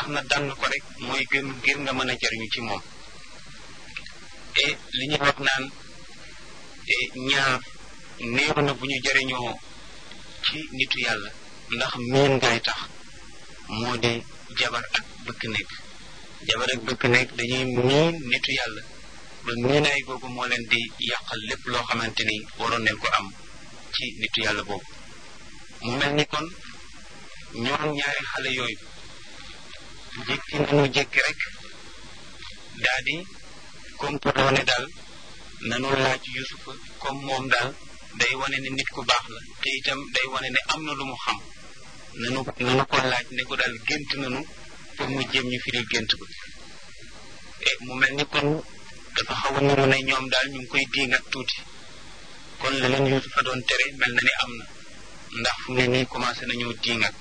tax na dànn ko rek mooy gën ngir nga mën a jariñu ci moom et li ñuy wax naan ñaar néew na bu ñu jariñoo ci nitu yàlla ndax miin ngay tax moo di jabar ak bëkk nekk jabar ak bëkk nekk dañuy miin nitu yàlla ba miinaay googu moo leen di yàqal lépp loo xamante ni waroon nañ ko am ci nitu yàlla boobu mu mel ni kon ñoom ñaari xale yooyu jékki nañu jékki rek daa di complot ne daal nanu laaj yusufa comme moom daal day wane ne nit ku baax la te itam day wane ne am na lu mu xam nanu nanu ko laaj ne ko daal gént nanu pour mu jéem ñu firi gént ko e mu mel ni kon dafa xaw a niru ne ñoom daal ñu ngi koy diingat tuuti kon la leen yusufa doon tere mel na ni am na ndax fu ne nii commencé nañoo diingat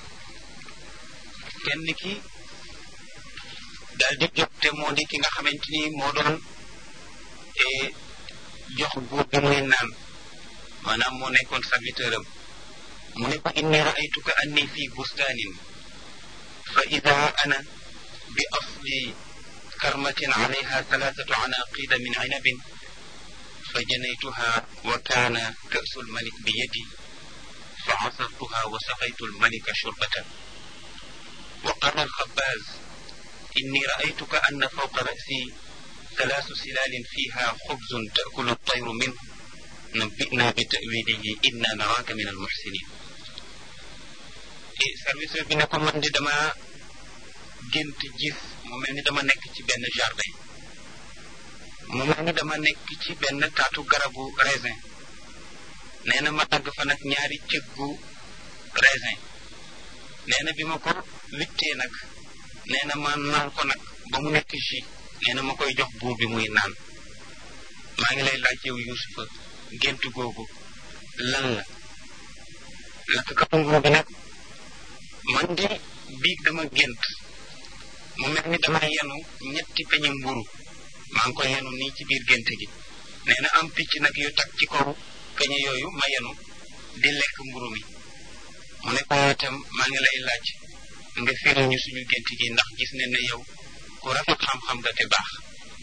kenn ki daal di jóg te moo di ki nga xamante ni moo doon jox buur bi muy naan maanaam moo nekkoon serviteur am mu ne ko inni raaytuka anni fi bustaanin fa ida ana bi asli karmatin alayha thalathatu anaqida min inabin fa janaytuha wa kaana kasu lmalik bi yadi fa asartuha wa saqaytu lmalika shurbatan wa qala alxabaaz inni raaytuka anna fawqa rasi ثلاث سلال فيها خبز تأكل الطير منه نبئنا بتأويله إنا نراك من المحسنين service bi ne ko man di dama gént gis mu mel ni dama nekk ci benn jardin mu mel ni dama nekk ci benn taatu garabu raisin nee na ma tagg fa nag ñaari cëggu raisin nee na bi ma ko wittee nag nee na ma naan ko nag ba mu nekk jus nee na ma koy jox buur bi muy naan maa ngi lay laaj yow Yuusufa gént googu lan la lakkatu nguur bi nag man di biig dama gént mu mel ni dama yenu ñetti peñe mburu maa ngi ko yenu nii ci biir gént gi nee na am picc nag yu tag ci kaw peñe yooyu ma yenu di lekk mburu mi mu ne ko itam maa ngi lay laaj nga firi ñu suñu gént gi ndax gis ne ne yow ku rafet xam-xam nga te baax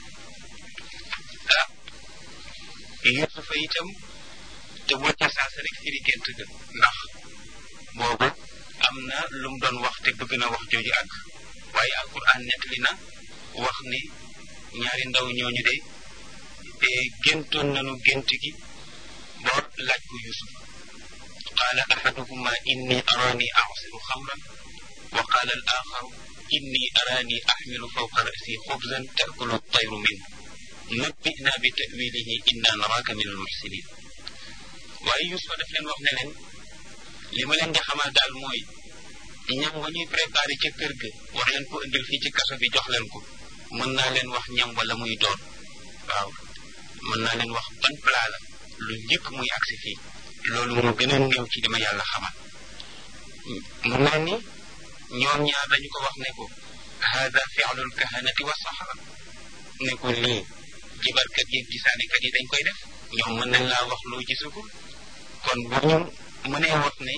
ah Yuusufa itam te bul ca saasa rek firi gént ga ndax boobu am na lu mu doon wax te bëgg na wax jooju ak waaye alquran nettali na wax ni ñaari ndaw ñooñu de géntoon nañu gént gi boor laaj ko Yuusuf qaala ahaduhuma inni arani asiru xamran wa qaala al axaru inni araani axmilu fawqa rasi xubzan taakulu tayru minhu nabbina bi tawilihi inna naraaka min almuxsinin waaye Yuusufa daf leen wax ne leen li ma leen di xamal daal mooy ñam wa ñuy préparé ca kër ga war leen ko indil fii ci kaso bi jox leen ko mën naa leen wax ñam wala muy doon waaw mën naa leen wax ban plat la lu njëkk muy agsi fii loolu moo gën a néew ci dima yàlla xamal mu mel ni ñoom ñaar dañu ko wax ne ko hada fi'lul kahanati wa sahara ne ko lii jibarkat yi gisaanekat yi dañ koy def ñoom mën nañ laa wax loo gisagul kon bu ñu mënee wax ne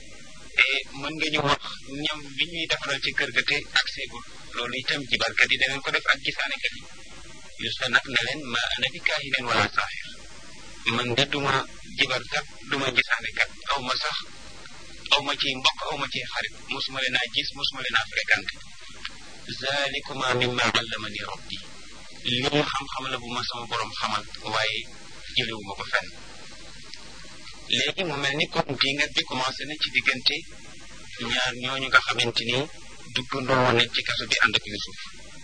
mën nga ñu wax ñam bi ñuy defaral ci kër ga te agseegul loolu itam jibarkat yi danañ ko def ak gisaanekat yi Yuusufa nag ne leen ma ana bi kaahinin wala saaxir man de duma jibarkat duma gisaanekat aw ma sax aw ma ci mbokk aw ma ci xarit mosuma leen a gis mosuma leen a fréquenté zalikuma mimma allamani rabbi lii xam-xam la bu ma sama borom xamal waaye jëlewuma ko fenn léegi mu mel ni kon dingat bi commencé na ci diggante ñaar ñooñu nga xamante ni duggandoo woon nañ ci kaso bi ànd ak Yuusuf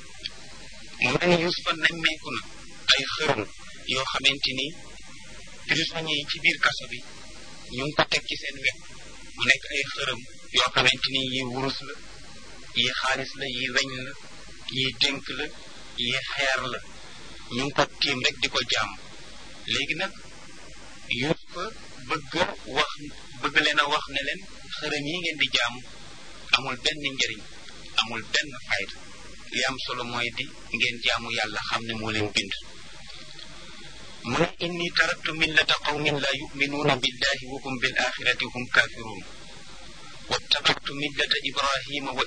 mu mel ni Yuusufa nemmeeku na ay xërëm yoo xamante ni prisonniers yi ci biir kaso bi ñu ngi ko teg ci seen wet mu nekk ay xërëm yoo xamante ni yi wurus la yi xaalis la yi weñ la yi dénk la yi xeer la ñu ngi ko tiim rek di ko jaam léegi nag Yuusufa bëgg wax bëgg leen a wax ne leen xërëm yi ngeen di jaam amul benn njëriñ amul benn fayda li am solo mooy di ngeen jaamu yàlla xam ne moo leen bind mu ne inni taraktu millata qawmin la yuminuuna billahi wa hum bil axirati hum kafirun wattabactu millata ibrahima wa